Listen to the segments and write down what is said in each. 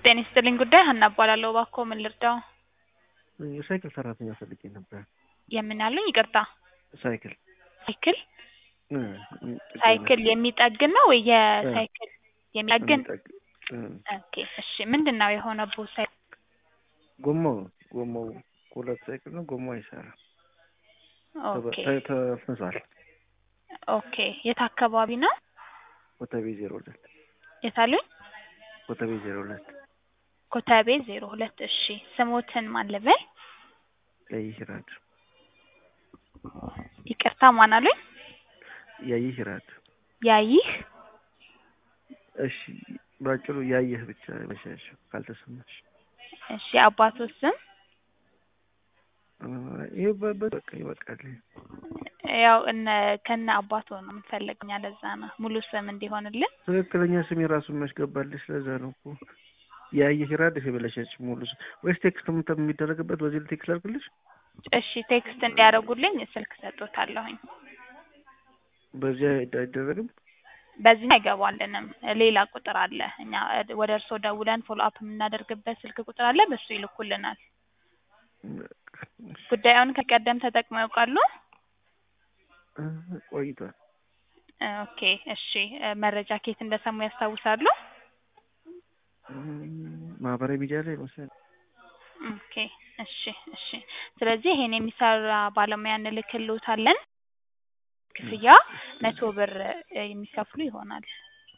ጤና ይስጥልኝ ጉዳይ ሀና እባላለሁ። እባክዎ ምን ልርዳው? የሳይክል ሰራተኛ ፈልጌ ነበር። የምን አሉኝ? ይቅርታ ሳይክል ሳይክል እ ሳይክል የሚጠግን ነው ወይ የሳይክል የሚጠግን? የሚጠግ- እ ኦኬ እሺ። ምንድን ነው የሆነብዎት? ሳይክል ጎማው ጎማው ሁለት ሳይክል ነው። ጎማው አይሰራም። ኦኬ ተ- ተፍንሷል። ኦኬ። የት አካባቢ ነው? ኮተቤ ዜሮ ሁለት የት አሉኝ? ኮተቤ ዜሮ ሁለት ኮተቤ ዜሮ ሁለት እሺ። ስሞትን ማን ልበል? ያይህ ራድ ይቅርታ ማን አሉኝ? ያይህ ራድ ያይህ እሺ፣ ባጭሩ ያየህ ብቻ መሻሽ ካልተሰማሽ እሺ። አባቶት ስም እ ይሄ በ- በ- በቃ ይበቃል። ያው እነ ከነ አባቶ ነው የምንፈልገው እኛ ለዛ ነው ሙሉ ስም እንዲሆንልን። ትክክለኛ ስም የራሱን መስገባልሽ። ለዛ ነው እኮ ያየህ ራድ ይሄ ብለሻች ሙሉ ስም ወይስ ቴክስት ምተ- የሚደረግበት በዚህ ቴክስት ላድርግልሽ? እሺ ቴክስት እንዲያደርጉልኝ ስልክ ሰጥቶታለሁኝ። በዚያ አይደረግም። በዚህ አይገባልንም። ሌላ ቁጥር አለ። እኛ ወደ እርስዎ ደውለን ፎሎ አፕ የምናደርግበት ስልክ ቁጥር አለ። በሱ ይልኩልናል። ጉዳዩን ከቀደም ተጠቅመው ያውቃሉ? እ ቆይቷል። ኦኬ እሺ። መረጃ ከየት እንደሰሙ ያስታውሳሉ? እም፣ ማህበራዊ ሚዲያ ላይ መሰለኝ። ኦኬ እሺ እሺ። ስለዚህ ይሄን የሚሰራ ባለሙያ እንልክልዎታለን። ክፍያ መቶ ብር እ የሚከፍሉ ይሆናል።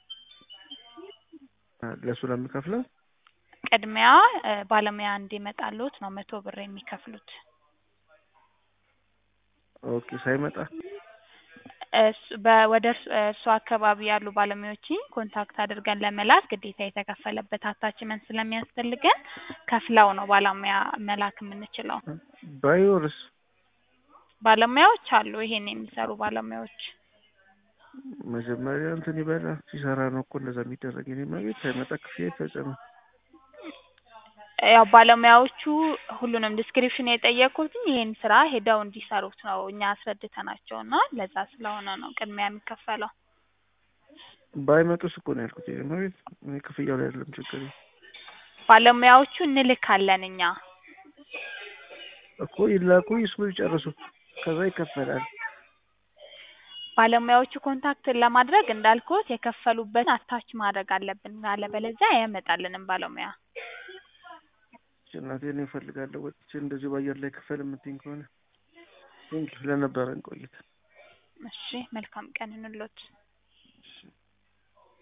አ፣ ለእሱ ለምከፍለው ቅድሚያ እ ባለሙያ እንዲመጣልዎት ነው መቶ ብር የሚከፍሉት። ኦኬ። ሳይመጣ እሱ በወደ እርስ- እርሱ አካባቢ ያሉ ባለሙያዎችን ኮንታክት አድርገን ለመላክ ግዴታ የተከፈለበት አታችመንት ስለሚያስፈልገን ከፍለው ነው ባለሙያ መላክ የምንችለው። ባይኖርስ ባለሙያዎች አሉ፣ ይሄን የሚሰሩ ባለሙያዎች። መጀመሪያ እንትን ይበላ ሲሰራ ነው እኮ እንደዛ የሚደረግ። የኔ መቤት ሳይመጣ ክፍያ ይፈጸማል። ያው ባለሙያዎቹ ሁሉንም ዲስክሪፕሽን የጠየቁት ይሄን ስራ ሄደው እንዲሰሩት ነው እኛ አስረድተናቸው እና ለዛ ስለሆነ ነው ቅድሚያ የሚከፈለው። ባይመጡስ እኮ ነው ያልኩት። የኔ መቤት እኔ ክፍያው ላይ አይደለም ችግር ባለሙያዎቹ እንልካለን እኛ። እኮ ይላኩ፣ ይስሩ፣ ይጨርሱ፣ ከዛ ይከፈላል። ባለሙያዎቹ ኮንታክት ለማድረግ እንዳልኩት የከፈሉበትን አታች ማድረግ አለብን፣ አለበለዚያ አያመጣልንም ባለሙያ። እናቴ እኔ እፈልጋለሁ ወጥቼ እንደዚህ በአየር ላይ ክፈል የምትይኝ ከሆነ ቴንኪው ስለነበረን ቆይታ እሺ መልካም ቀን ይሁንልዎት።